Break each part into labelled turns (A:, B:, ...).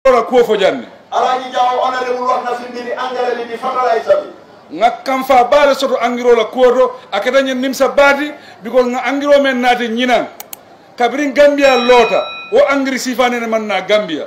A: ora kuwo fo janne
B: Alaaji Jaw honorable wax na si mbiri engrais bi di fertilizer bi
A: nga kam fa baale soto angiro la kuwo to a keta ñen nimsa baati because nga angiro men naati ñinan kabirin gambia loota wo angiri sifanene man na gambia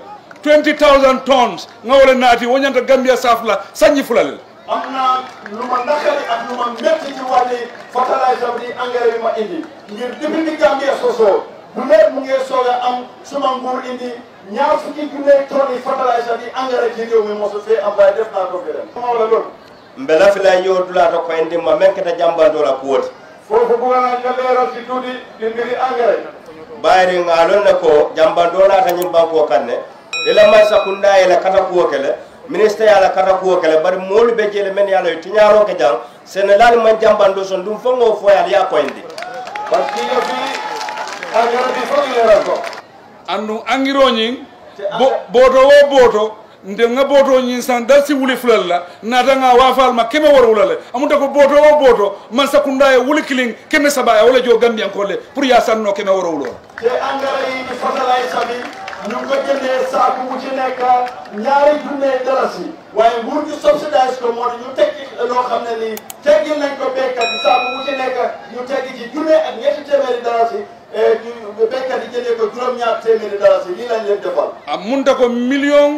A: 20000 tons nga wala naati wo ñanta gambia safla sañi fulalel
B: am na lu ma naqari ak lu ma métti ci wàlli fertilizer bi di engrais bi ma indi ngir depuis ni Gambia sosoo bu lépp mu ngi soog a am suma nguur indi ñaar fukki junne tonnes fertilizer di engrais ci réew mi mosu fee am waaye def naa ko fi ren moo la loolu
C: mbela fila yodulata ko en ndimma men keta jambandola kuwoti
B: foofu bugga naa nga leeral ci tuuti di mbiri engrais
C: bayri ngalon ne ko jambandolata ñim banko kanne ila may sakunda ila kata kuwo kele ministre yala kata kuwo kele bari moolu be jele men yala yo tiñaro ke jang sénégal man jambando son dum fongo foyal ya koyndi
B: parce que nga fii engrais bi foog leeral ko
A: andu angiro ñing bo boto wo boto nde nga boto ñin san dal si wuli fulal la nata nga wafal ma keme wara wulale amunta ko boto wo boto man sakunda e wuli kilin keme saba e wala jo gambian ko le pour ya sanno keme wara wulo
B: te engrais yi di fertilizer bi ñu ngi ko jëndee saaku bu ci nekk ñaari junne dalasi waaye nguur gi subsidise ko moo di ñu tekki loo xam ne nii teggil nañ ko béykat yi saaku bu ci nekk ñu teggi ci junne ak ñetti téeméeri dalasi ñu béykat yi jëndee ko juróom-ñaar téeméeri dalasi lii lañ leen defal.
A: amunta ko million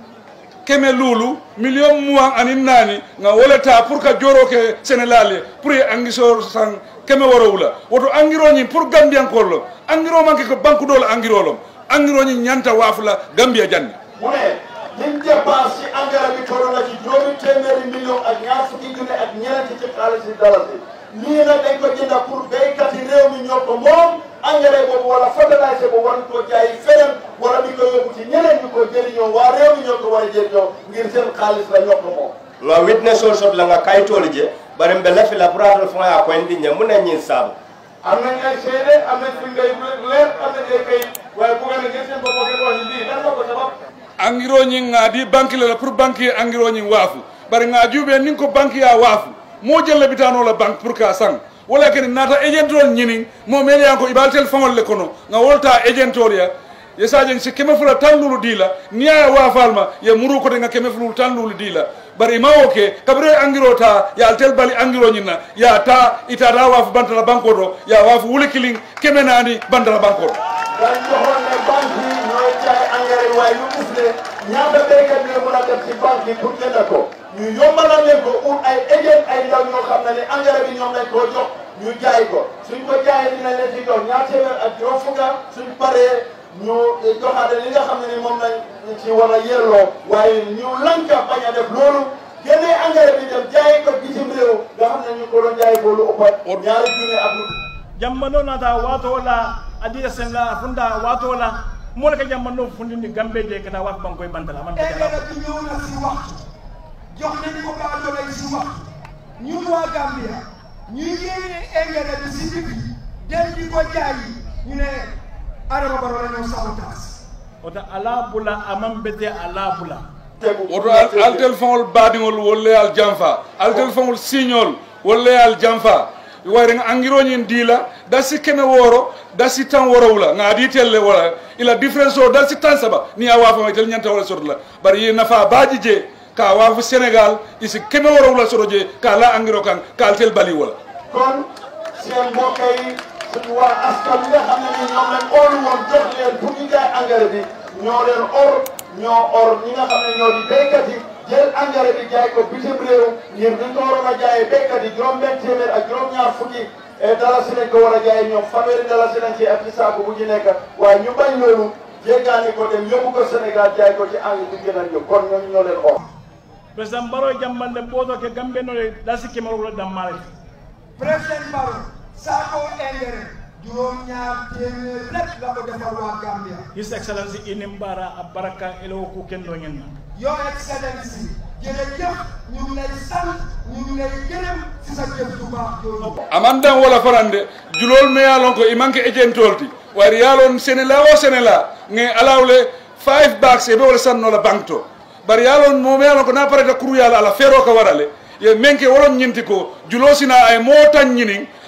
A: keme lulu million muwan anin nani nga woleta pour ka joro ke sénégal ye pour ye angisor san keme wara wula woto angiro ñin pour gambian kollo angiro manke ko banque dol angiro lom angiro ñin ñanta wafula gambia janne
B: mu ne liñ dépense ci engrais bi toll na ci juróomi téeméeri million ak ñaar fukki junne ak ñeenti ci xaalis yi dalasi lii nag dañ ko jënda pour béykat yi réew mi ñoo ko moom engrais boobu wala fertiliser boobu war ko jaay feneen wala di ko yóbbu ci ñeneen ñu ko jëriñoo waa réew mi ñoo ko war a jëriñoo ngir seen xaalis la ñoo ko moom
C: nga witness ol sot la nga kayitolu je bari mbe lafi la puratal fo ya koyndi ñe mun na ñin saabu
B: am nañ ay seede am nañ fi ngay leer am nañ ay kayit waaye bu ngeen a gis seen bopp ngeen wax ni lii lan la ko sabab
A: angiro ñin ngadi banque la pour banque ye angiro ñin waafu bari nga juube nin ko banque ya waafu mo jelle bitano la banque pour ka sang wala ken nata agent ol ñinin mo mel yan ko ibal tel fangol le kono nga wolta agent ol ya ye sajen si keme fula tan lulu dila niya wafalma ye muru ko nga keme fulu tan lulu dila bari ma oke kabre angiro ta ya altel bali angiro ñinna ya ta ita da wafu bantala banko do ya wafu wuli killing keme nani bantala banko do
B: dañ joxoon ne banque yi ñooy jaay engrais waaye ñu gis ne ñaata béykat yi mën a def ci banque yi pour jënd ko ñu yombalal leen ko ut ay agent ay ndaw ñoo xam ne ne engrais bi ñoom lañ koo jox ñu jaay ko suñ ko jaayee dinañ leen ci jox ñaar téeméer ak juróom fukka suñ paree ñu joxaate li nga xam ne ni moom lañ ci war a yelloo waaye ñu lanka bañ a def loolu génnee engrais bi dem jaay ko bitim réew nga xam ne ñu ko doon jaay ko lu ëpp ñaari junne ak lu
D: jammano nata wato la adiya senga funda wato la mole ka jammano fundindi gambe je kana wat bankoy bantala man ka
E: engrais bi ñëw na si waxtu jox nañu ko baadoolo yi si waxtu ñun waa Gambia ñu yéene engrais bi si digg dem di ko jaayi ñu ne Adama Barrow la ñoo sabotage
D: ota ala bula amam bete ala bula
A: woto al- altel faŋol baadiŋol wolle al janfa altel faŋol siñol wolle al janfa wayre nga angiroñin diila dasi keme wooro dasi tan worowla nga adi telle wala ila différence o dasi tan saba ni a waafama tel ñanta wala soto la bari yi nafa baaji je ka waafu sénégal isi keme worowla soto je ka la angiro kan ka altel bali wala
B: kon seen mbokk yi suñu waa askan bi nga xam ne ni ñoom lañ óolu woon jox leen pour ñu jaay engrais bi ñoo leen or ñoo or ñi nga xam ne ñoo di béykat yi jël engrais bi jaay ko bitim réew ngir dañ ko waroon a jaayee béykat yi juróom-benn téeméer ak juróom-ñaar fukki dalasi lañ ko war a jaayee ñoom fanweeri dalasi lañ ci ak ci saako bu ñu nekk waaye ñu bañ loolu jéggaani ko dem yóbbu ko Sénégal jaay ko ci engrais bi gën a jóg kon ñooñu ñoo leen or.
D: président baro jammande boto ke gambe no dasi kemaro wala dammare
E: président Barrow saako engrais juróom-ñaar téeméer rek la ko defal waa Gambia
D: his excellency inim bara a baraka elo ku kendo ngenna
E: Your Excellency jërëjëf ñu ngi lay sant ñu ngi lay gërëm si sa jëf ju baax jooju
A: amandan wala farande julol me yalon ko i manque agentolti wari yalon sénéla o sénéla nge alawle five bags e ɓe wala sannola banque to bari yalon mo me yalon ko na pareta kuru yala ala feero ka warale ye menke wolon ñinti ko julo sina ay mo tan ñinin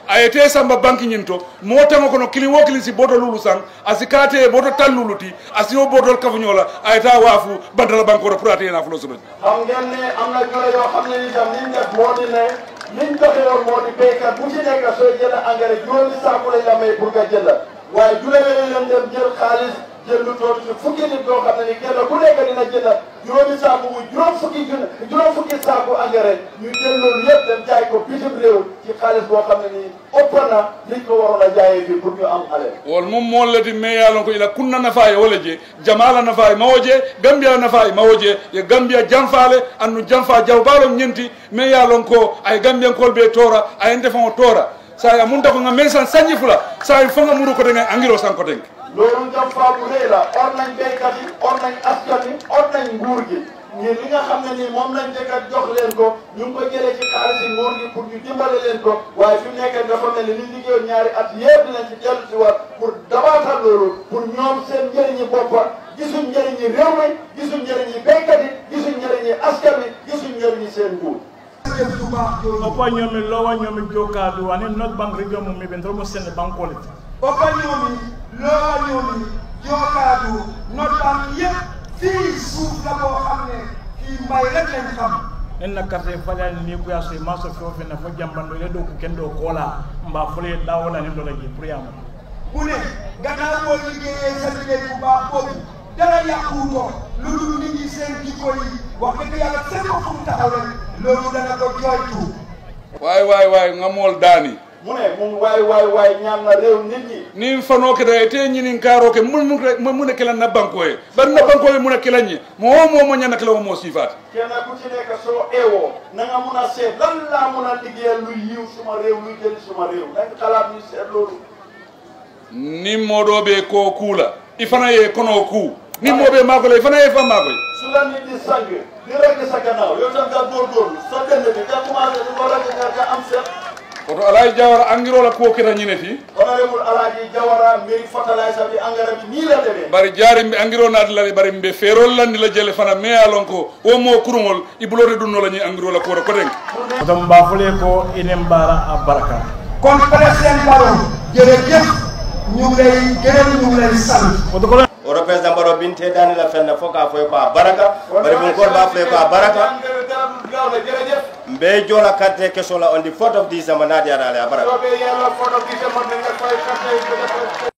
A: aye te samba banque ñin to mo tama kono kili wo kili si boto lulu sang asi kate boto tal lulu ti asi wo botol kafuñola aye ta waafu bantala banque oto pour ate na fulo soɓen
B: xam ngeen ne am na jure yoo xam ne ni tam liñ def moo di ne liñ doxe yoon moo di béykat bu ci nekk sooy jënd engrais juróomi saaku lañ la may pour nga jënd waaye jure yooyu leen dem jël xaalis jël lu toll ci fukki nit yoo xam ne ni kenn ku nekk dina jënd juróomi saaku mu juróom fukki junne juróom fukki saaku engrais ñu jël loolu yëpp dem jaay ko bitim réew ci xaalis boo xam ne nii ëpp na liñ ko waroon a jaayee fii pour ñu am ale
A: wol mum molleti me yalon ko ila kunna nafa e wala je jamala nafa e mawo je gambia nafa e mawo je ye gambia janfale annu janfa jawbalon ñenti me yalon ko ay gambiyankol ɓe tora ay defan o tora sa a munta ko nga men san sañi fula sa e fonga muru ko tengen angiro san ko tenke
B: loolu jam faa bu rëy la or nañ béykat yi or nañ askan yi or nañ nguur gi ngir li nga xam ne nii moom lañ jëkkat jox leen ko ñu ngi ko jëlee ci xaalis yi nguur gi pour ñu dimbale leen ko waaye fi mu nekk dafa mel ni li liggéeyoon ñaari at yëpp dinañ ci dellu si waat pour dabaatal loolu pour ñoom seen njëriñi boppa gisuñ njëriñi réew mi gisuñ njëriñi béykat yi gisuñ njëriñi askan wi gisuñ njëriñi seen nguur
E: jëf ju baax jooju
D: o ko ñomi lowa ñomi jokkaadu ani not banque region mum mi ɓe ntoro mo sende banque ole
E: o bañoomi looñoomi jookaadu nottam yëpp fii suuf la boo xam ne fii mbay rek lañ xam
D: nen na carte falani ni kuya so ma so fewo fenna fo jambando ile ɗo ko ken ɗo koola mba fole ɗawola nen ɗola je pour yama
E: mu ne gannaaw boo liggéeyee sa liggéey bu baax boobu dara yàquwutoo lu dul nit ñi seen jikko yi wax dëgg yàlla seen ko fu mu taxaw rek loolu dana ko jooytu
A: way way way ngamol daani
B: mu ne mu waay waay waay ñaan na réew nit ñi
A: nin fano keta e te ñinin karo ke mun mun mun kelan na banko e bar na banko e mun kelan ñi mo o mo mo ñana kala mo sifat
B: kenn ku ci nekk soo eewoo na nga mun a seet lan laa mun a liggéeyal luy yiw suma réew luy jëli suma réew nañ xalaat ñu seet loolu
A: nin moɗoɓe ko kuula i fana ye kono ku nin moɓe makola i fana ye fan makoy
B: su la nit di sang di rek sa gannaaw yow tam nga góorgóorlu sa dënd bi nga commencé di ko rek nga nga am seet
A: oto alay jawara engirola kuwo keta ñine ti
B: honorable Alaaji Jawara mbiri fertilizer bi engrais bi nii la demee
A: bari jaari mbe engiro naati lade bari mbe feerol landi la jele fana mais alon ko o mo kurugol i bulode ɗum nola ñi engirola kuwoto kotenke
D: oto mba fole ko inen mbara a baraka
E: kon président Barrow jërëjëf ñu ngi lay gërëm ñu ngi lay sant
D: oto kono
C: oto président baro binte dani la fenna fo ka foy ko a baraka bari mun kor ba foy ko a baraka
B: engrais garab gaaw la jërëjëf
C: mbe jola carte question la on the 4th of december naadi adale a baraka
B: soobee yàlla photo bi demoon na nga fay carte yi